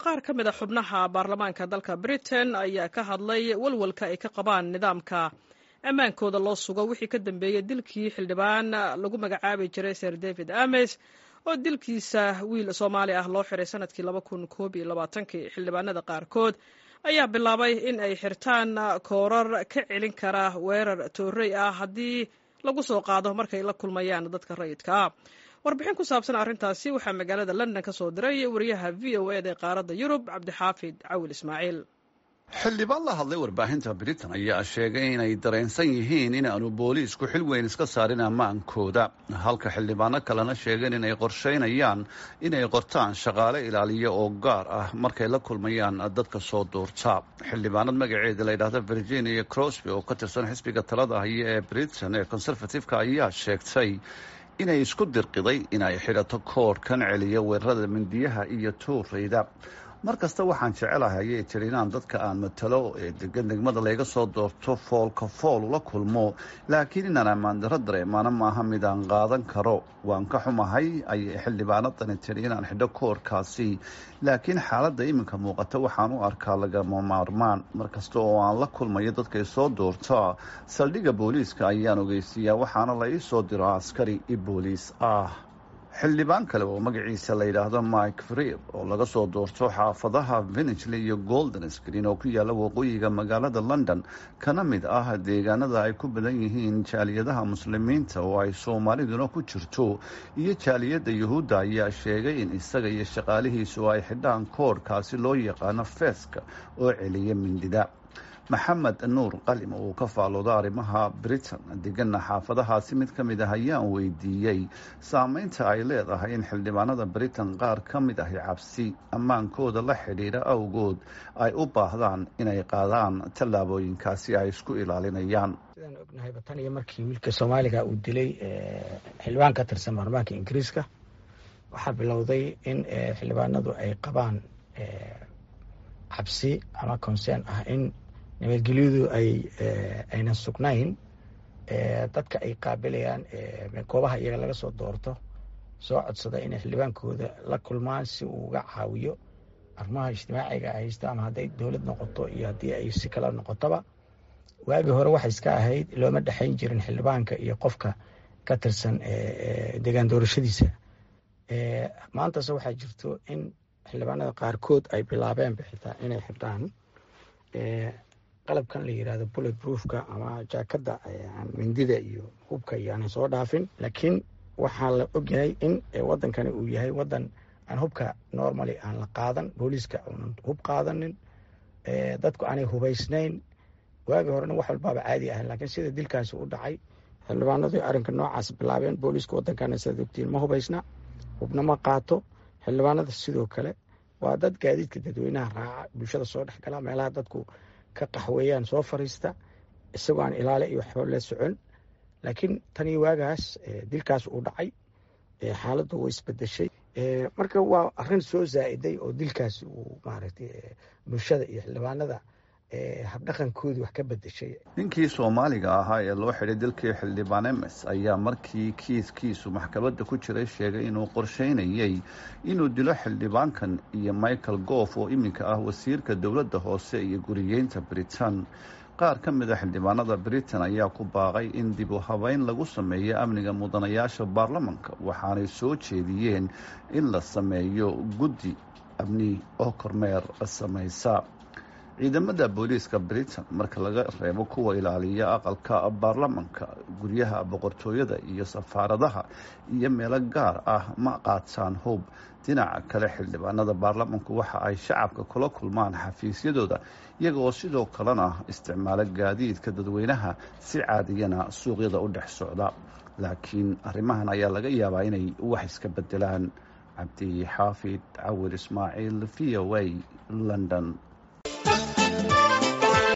qaar ka mid a xubnaha baarlamaanka dalka britain ayaa ka hadlay walwalka ay ka qabaan nidaamka ammaankooda loo sugo wixii ka dambeeyey dilkii xildhibaan lagu magacaabi jiray sir david ames oo dilkiisa wiil soomaali ah loo xiray sanadkii laba kun koob iyo labaatankii xildhibaanada qaarkood ayaa bilaabay in ay xirtaan koorar ka celin kara weerar toorey ah haddii lagu soo qaado markay la kulmayaan dadka rayidka ah warbixin ku saabsan arrintaasi waxaa magaalada london ka soo diray wariyaha v o eda ee qaaradda yurub cabdixaafid cawil ismaaciil xildhibaan la hadlay warbaahinta britain ayaa sheegay inay dareensan yihiin in aanu booliisku xil weyn iska saarin ammaankooda halka xildhibaano kalena sheegeen inay qorsheynayaan inay qortaan shaqaale ilaaliya oo gaar ah markay la kulmayaan dadka soo duurta xildhibaanad magaceeda la yidhaahda virginia crosby oo ka tirsan xisbiga talada haya ee britain ee conservative-ka ayaa sheegtay inay isku dirqiday inay xidhato koorhkan celiya weerarada mindiyaha iyo tuurayda mar kasta waxaan jecelahay ayay tiri inaan dadka aan matalo ee degan degmada layga soo doorto foolka fool ula kulmo laakiin inaan ammaandaro dareemaana maaha mid aan qaadan karo waan ka xumahay ayay xildhibaanadani tiri inaan xidho koorkaasi laakiin xaaladda iminka muuqata waxaan u arkaa lagama maarmaan mar kasta oo aan la kulmayo dadkay soo doortaa saldhigga booliiska ayaan ogeysiiyaa waxaana la ii soo diro askari i booliis ah xildhibaan kale oo magaciisa la yidhaahdo mike freer oo laga soo doorto xaafadaha vinigely iyo golden screen oo ku yaalla waqooyiga magaalada london kana mid ah deegaanada ay ku badan yihiin jaaliyadaha muslimiinta oo ay soomaaliduna ku jirto iyo jaaliyadda yuhuudda ayaa sheegay in isaga iyo shaqaalihiisu ay xidhaan koorhkaasi loo yaqaano feeska oo celiya mindida maxamed nuur qalim oo uu ka faalooda arrimaha britain degana xaafadahaasi mid ka mid ah ayaan weydiiyey saameynta ay leedahay in xildhibaanada britain qaar ka mid ahi cabsi ammaankooda la xidhiidha awgood ay u baahdaan inay qaadaan tallaabooyinkaasi ay isku ilaalinayaan sidaan ognahayba tan iyo markii wiilka soomaaliga uu dilay xildhibaan ka tirsan baarlamaanka ingiriiska waxaa bilowday in xildhibaanadu ay qabaan cabsi ama concern ah in nabadgelyadu ay aynan sugnayn dadka ay qaabilayaan goobaha iyaga laga soo doorto soo codsada inay xildhibaankooda la kulmaan si uu uga caawiyo arrimaha ijtimaaciga haysta ama hadday dowlad noqoto iyo haddii ay si kala noqotoba waagii hore waxay iska ahayd looma dhexayn jirin xildhibaanka iyo qofka ka tirsan degaan doorashadiisa maantase waxaa jirto in xildhibaanada qaarkood ay bilaabeen bixitaa inay xidhaan qalabkan la yirahdo bullet proofka ama jaakada mindida iyo hubka iyo aanan soo dhaafin laakiin waxaa la ogyahay in wadankani uu yahay wadan aan hubka normally aan la qaadan booliiska uunan hub qaadanin dadku aanay hubaysnayn waagii horena wax walbaaba caadi ahayn laakiin sida dilkaasi u dhacay xildhibaanadu arrinka noocaas bilaabeen booliiska wadankana sidaad ogtiin ma hubaysna hubna ma qaato xildhibaanada sidoo kale waa dad gaadiidka dadweynaha raaca bulshada soo dhexgala meelaha dadku ka qaxweeyaan soo fariista isagoo aan ilaale iyo waxba la socon laakiin tan iyo waagaas dilkaas uu dhacay xaaladdu way isbedeshay marka waa arrin soo zaa'iday oo dilkaas uu maaragtay bulshada iyo xildhibaanada habdhaqankoodii wax ka bedeshay ninkii soomaaliga ahaa ee loo xidhay dalkii xildhibaan emes ayaa markii kiiskiisu maxkamadda ku jiray sheegay inuu qorsheynayey inuu dilo xildhibaankan iyo michael goof oo iminka ah wasiirka dowladda hoose iyo guriyeynta britain qaar ka mid a xildhibaanada britain ayaa ku baaqay in dib u habeyn lagu sameeyo amniga mudanayaasha baarlamanka waxaanay soo jeediyeen in la sameeyo guddi amni oo kormeer samaysa ciidamada booliiska britain marka laga reebo kuwa ilaaliya aqalka baarlamanka guryaha boqortooyada iyo safaaradaha iyo meelo gaar ah ma qaataan hub dhinaca kale xildhibaanada baarlamanku waxa ay shacabka kula kulmaan xafiisyadooda iyaga oo sidoo kalena isticmaalo gaadiidka dadweynaha si caadiyana suuqyada u dhex socda laakiin arrimahan ayaa laga yaabaa inay wax iska bedelaan cabdi xaafid cawir ismaaciil v o a london